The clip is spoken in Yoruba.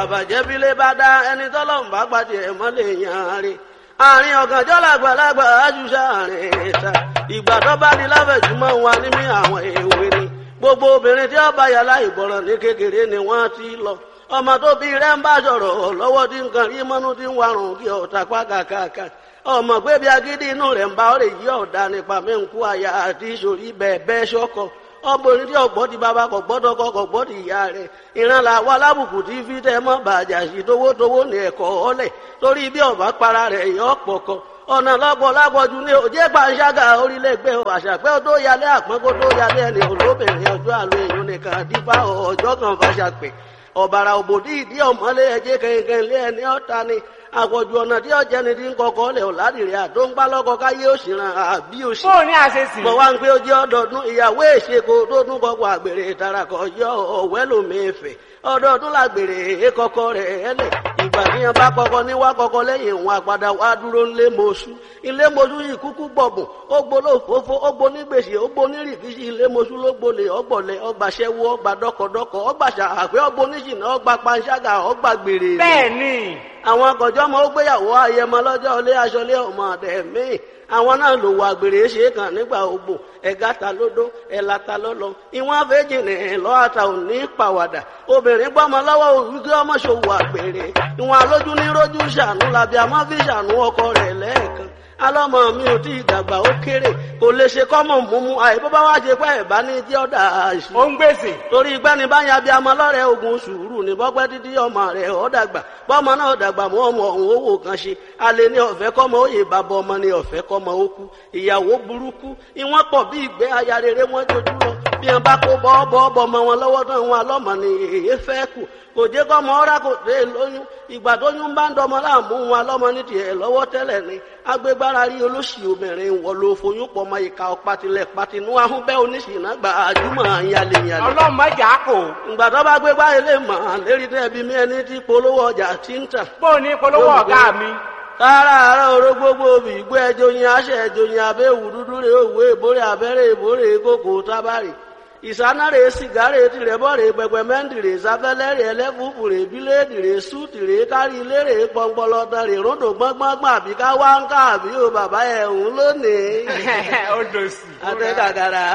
àbàjẹ́ bílé bá dá ẹni tọ́lọ́run bá pàdé ẹ̀ mọ́lẹ̀ yàn rí àárín ọ̀gànjọ́ làgbàlagbà àjùṣà àárín ìta ìgbà tó bá ní láfẹ̀júmọ́ wa ní mí àwọn èwe ni gbogbo obìnrin tí ó bá yàrá ìgbọràn ní kékeré ni wọ́n ti lọ ọmọ tó bí rẹ̀ ń bá sọ̀rọ̀ lọ́wọ́ tí nǹkan rí mọ́nú tí ń warùn kí ọ̀tá pákàkàkà ọmọ pé bí agídí inú rẹ̀ ń bá ọ̀rẹ́ yí ọ̀dà nípa mí ń kú àyà àti ìṣòrí bẹ́ẹ̀ bẹ́ẹ̀ ṣọ́kọ̀ ọmọbìnrin tí ọgbọ́n ti bàbá kọ̀ gbọ́dọ̀ kọ̀ kọ̀ gbọ́dọ̀ ìyá rẹ̀ ìran là wà lábùkù tí fi tẹ́ mọ́ bàjá sí towótowó ní ẹ̀kọ́ ọ̀lẹ̀ torí bí ọ̀bá para rẹ̀ yọ ọ̀pọ̀ kan ọ̀nà lọ́pọ̀ lápọ̀jù ní òjé pàṣágà orílẹ̀-ègbè àṣàpẹ́ tó yálé àpọ́n kó tó yálé ẹni olóbìnrin ọjọ́ àlọ́ èèyàn nìkan dípá ọjọ́ kan fàṣàpẹ́ ọ̀bàrà òbòdì ìdí ọ̀mọ́lé ẹjẹ́ kẹ̀kẹ́ lé ẹni ọ̀ta ni àpọ̀jù ọ̀nà tí ọ̀jẹ́ ni ti ń kọkọ́ lẹ̀ ọ̀làdìrẹ́ àdó ń bá lọ́kọ káyé òṣìràn àbí òṣì. bó o ní àṣesì. mo wá ń pé ojú ọdọọdún ìyàwó èṣekò tó tún kọkọ àgbèrè ìtarakọ yọ ọ̀wẹ́ lómìnfẹ̀ ọdọọdún làgbèrè èkọkọ rẹ̀ ẹlẹ̀ ìgbà tí yẹn bá kọkọ ní wá kọkọ lẹ́yìn òun àpàdà wá dúró ńlé mọ́ṣú ilé mọ́ṣú yìí kúkú gbọ̀bùn ó gbóló fófó ó gbó ní gbèsè ó gbó ní rìkíṣì ilé mọ́ṣú ló gbolè ọgbọ̀lẹ̀ ọgbàṣẹ́wó ọgbà dọ́kọ̀dọ́kọ̀ ọgbàṣà àpẹ́ ọgbó níṣìnà ọgbà panṣágà ọgbà gbèrè. bẹ́ẹ̀ ni. àwọn akọ̀jọ́ ọmọ ó gbéyàwó ayẹmọ lọ́jọ́ ilé aṣọlé ọmọ ọ̀dẹ̀ míì àwọn náà lò wà gbèrè ṣe kàn nígbà ogbò ẹ̀gá ta lódó ẹ̀là ta lọ́lọ́ ìwọ̀n àfẹ́jì ní lọ́àtà ò ní pàwàdà obìnrin gbọ́mọ lọ́wọ́ wíkẹ́ ọmọ ṣòwò àgbèrè ìwọ̀n alójú ní rójú ṣàánú làbí àmọ́ fi ṣàánú ọkọ rẹ̀ lẹ́ẹ̀kan alọ́mọ mi ò tí ì dàgbà ó kéré kò lè ṣe kọ́mọ̀ múmú àìbó bá wá ṣe pẹ́ ẹ̀ bá ní tí ọ̀dà àṣì. ó ń gbèsè. torí gbẹ́ni bá yan abiyamọ lọ́rẹ̀ ogun sùúrù ní bọ́pẹ́ títí ọmọ rẹ̀ ọ̀ dàgbà bọ́mọ náà dàgbà mọ́ ọmọ ọ̀hún owó kan ṣe alẹ́ ní ọ̀fẹ́ kọ́mọ ó yè bàbá ọmọ ní ọ̀fẹ́ kọ́mọ ó kú ìyàwó burúkú ìwọ́n pọ̀ bí ìgbẹ́ aya rere wọ́n jojú lọ bí wọn bá kó bọ́ọ̀bọ̀ ọmọ wọn lọ́wọ́ tán wọn alọ́mọ ni èyí fẹ́ kù kò jẹ́ kọ́mọ ọ́rá kò dé lóyún ìgbà tó yún bá ń dọmọ láàmú wọn alọ́mọ ní tiẹ̀ lọ́wọ́ tẹ́lẹ̀ ni agbégbára rí olóṣì obìnrin wọ ló foyún pọ̀ mọ́ ìka ọ̀patilẹ̀ patinú ahúnbẹ́ oníṣìnà gba àjùmọ̀ àyàlẹ̀yàlẹ̀. ọlọ́mọ ìjà kò. ìgbà tó bá gbégbá ilé mọ̀ lérí tẹ́bi mi ẹni tí polówó ọjà ti ń tà. bó o ní polówó ọ̀gá mi kára àárọ̀ oró gbogbo òbí ìgbó ẹjọ́ yin aṣẹ ẹjọ́ yin abẹ́ òwú dúdú rè òwú èbórè abẹ́rẹ́ èbórè kókò tábàrè ìsánárè sìgárè tìrẹ̀bọ̀rẹ̀ pẹpẹmẹ́ntìrè sáfẹ́lẹ́rẹ̀ ẹlẹ́fùfùrè bíléèdìrè súùtìrè kárí ilérè pọnpọlọtọrè ròdò gbọ́ngbọ́ngbọ́n àbí ká wá ń ká àbí o bàbá ẹ̀ ń lónìí. ó dòsì. àtẹ kàkàrà